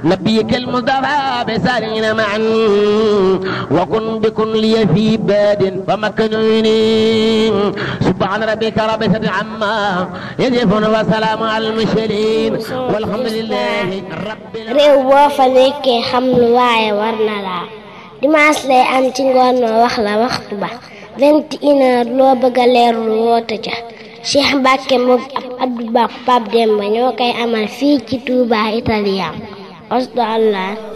نبيك المصطفى بسالين معا وكن بكن لي في باد فمكنوني سبحان ربك رب العزة عما يصفون وسلام على المرسلين والحمد لله رب réew boo fa nekkee xam lu waaye war na laa dimanche lay am ci ngoon ma wax la waxtu ba vingt et une heure loo bëgg a leerlu woote ca Cheikh Mbacke moom ab Abdou Ba Pape Demba ñoo koy amal fii ci Touba Italien osdo allah